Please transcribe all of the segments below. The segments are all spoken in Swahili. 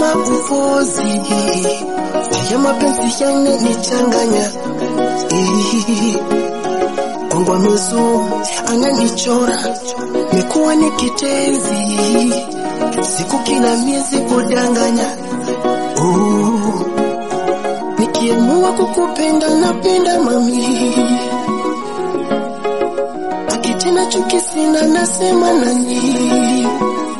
za upozi ya mapenzi yananichanganya kongwa mizu ananichora mekuwa ni kitenzi siku kila miezi kudanganya oh. nikiamua kukupenda napenda mami akitena chuki sina nasema nani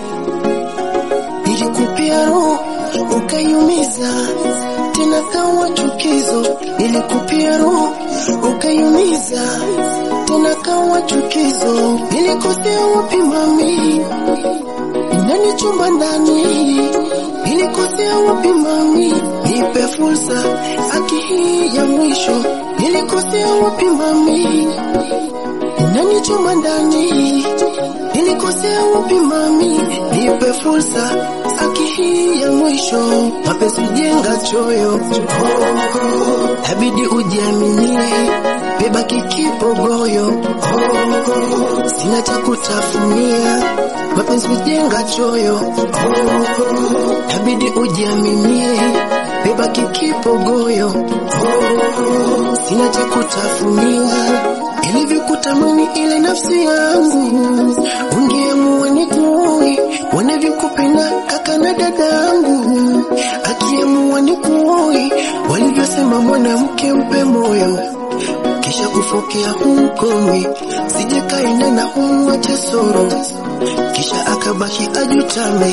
nilikupia roho ukaiumiza tena kawa chukizo nilikupia roho ukaiumiza tena kawa chukizo nilikosea wapi mami ndani chumba ndani nilikosea wapi mami nipe fursa aki hii ya mwisho nilikosea wapi mami ndani chumba ndani nilikosea wapi mami nipe fursa aki hii ya mwisho mapenzi jenga choyo oh, abidi ujiaminie beba kikipogoyo oh, sina cha kutafunia mapenzi jenga choyo oh, abidi ujiaminie beba kikipogoyo oh, sina cha kutafunia ilivyokutamani ile nafsi yangu ungeamua nikuoe wanavyokupenda kaka na dadangu akiamua nikuoe walivyosema mwanamke mpe moyo kisha kufokea humkomi sije kaenda na umwache soro kisha akabaki ajutame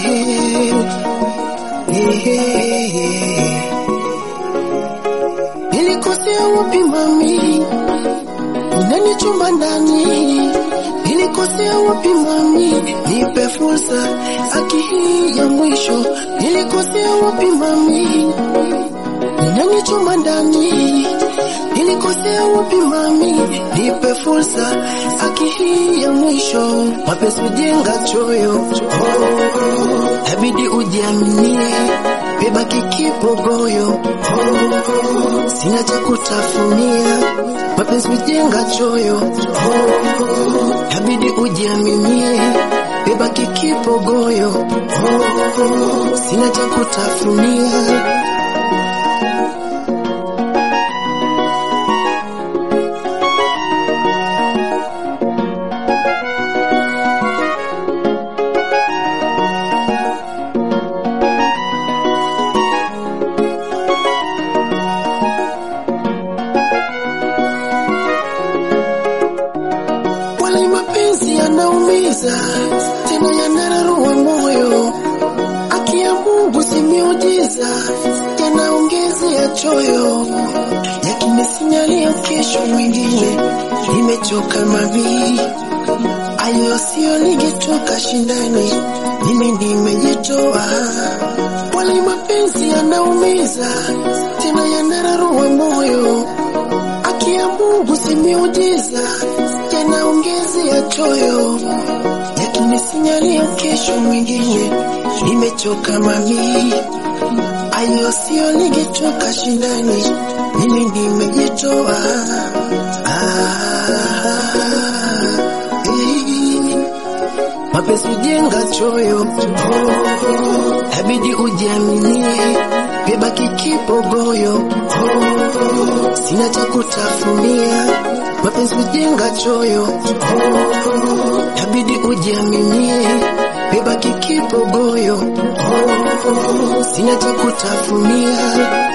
nilikosea wapi mami ndani chumba ndani nilikosea wapi mami nipe fursa aki hii ya mwisho nilikosea wapi mami ndani chumba ndani nilikosea wapi mami nipe fursa aki hii ya mwisho mapenzi jenga choyo oh, abidi ujiaminie beba kikipogoyo oh, sina cha kutafunia mapenzi jenga choyo oh, abidi ujiaminie beba kikipogoyo oh, sina cha kutafunia wala mapenzi yanaumiza tena yanararua moyo aki ya Mungu si miujiza yanaongezea choyo yakinisinyalia kesho mwingine nimechoka mavi ayo sio ningetoka shindani mimi nimejitoa wala mapenzi yanaumiza tena yanararua moyo aki ya Mungu si miujiza yanaongezea choyo yakinisinyalia kesho mwingine nimechoka mami ayo sio ningetoka shindani mimi nimejitoa ah, eh. mapenzi jenga choyo oh, abidi ujiaminie beba kikipogoyo oh, sina cha kutafunia mapenzi jenga choyo oh, abidi ujiaminie beba kikipogoyo oh, sina cha kutafunia